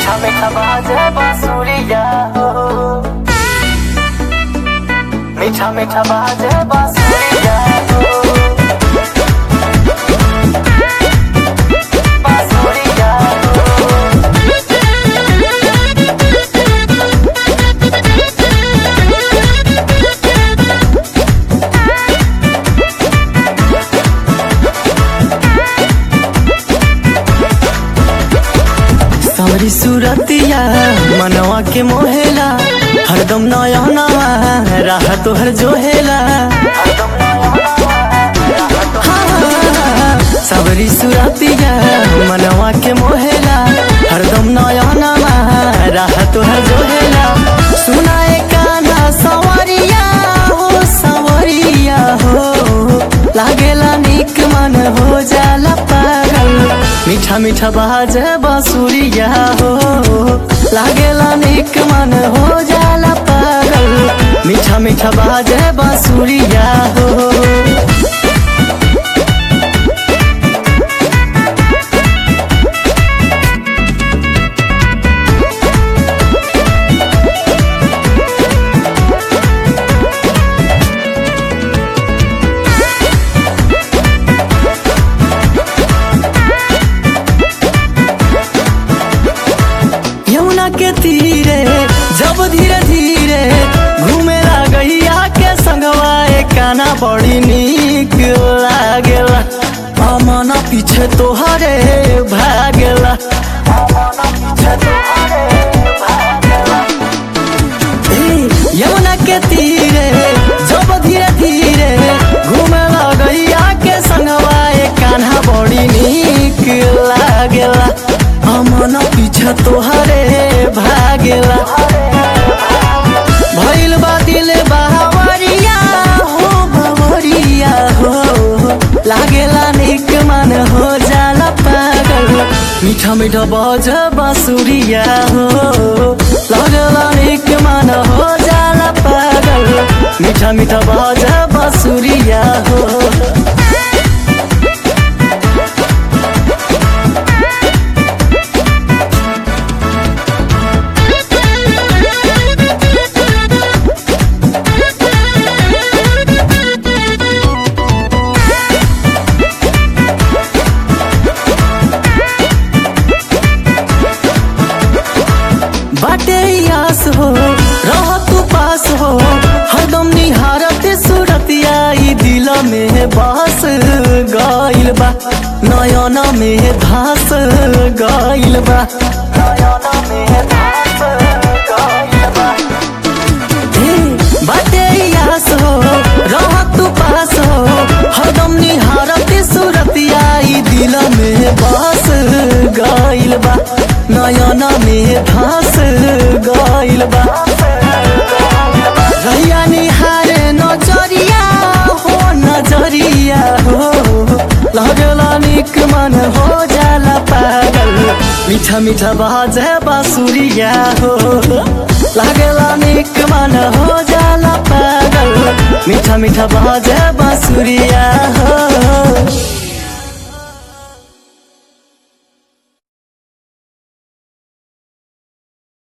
मीठा मीठा बाजे बांसुरिया हो मीठा मीठा बाजे बांसुरिया हो बांसुरिया हो सारी सूरतिया मनवा के मोहेला हरदम नया नवा राह तोहर जोहेला हाँ, सावरी सूरतिया मनवा के मोहेला हरदम नया नवा राह तोहर जोहेला सुनाए काना सवरिया हो सवरिया हो लागेला निक मन हो जाला पागल मीठा मीठा बाजे बांसुरिया हो लागेला निक मन हो जाला पागल मीठा मीठा बाजे बांसुरिया हो यमुना के तीरे जब धीरे धीरे घूमे लागैया के संगवा काना बड़ी नीक लागेला अमन पीछे तोहरे भागेला ए, यमुना के तीरे जब धीरे धीरे घूमे लगैया के संगवा कान्हा बड़ी नीक लागेला अमन पीछे तोहरे भागेला भइल बा दिल बावरिया हो बावरिया हो लागेला निक मन हो जाला पागल मीठा मीठा बज बांसुरिया हो लागेला निक मन हो जाला पागल मीठा मीठा बज बांसुरिया हो बाटे आस हो रह तू पास हो हरदम निहारत सूरतिया ई दिल में बस गइल बा नयन में धास गइल बा नयन में धास गइल बा हे, बाटे आस हो रह तू पास हो हरदम निहारत सूरतिया ई दिल में बस गइल बा नयन में धास गइल बा रैया निहारे नजरिया हो नजरिया हो लगला निक मन हो जाला पागल मीठा मीठा बाजे बांसुरिया हो लागला निक मन हो जाला पागल मीठा मीठा बाजे बांसुरिया हो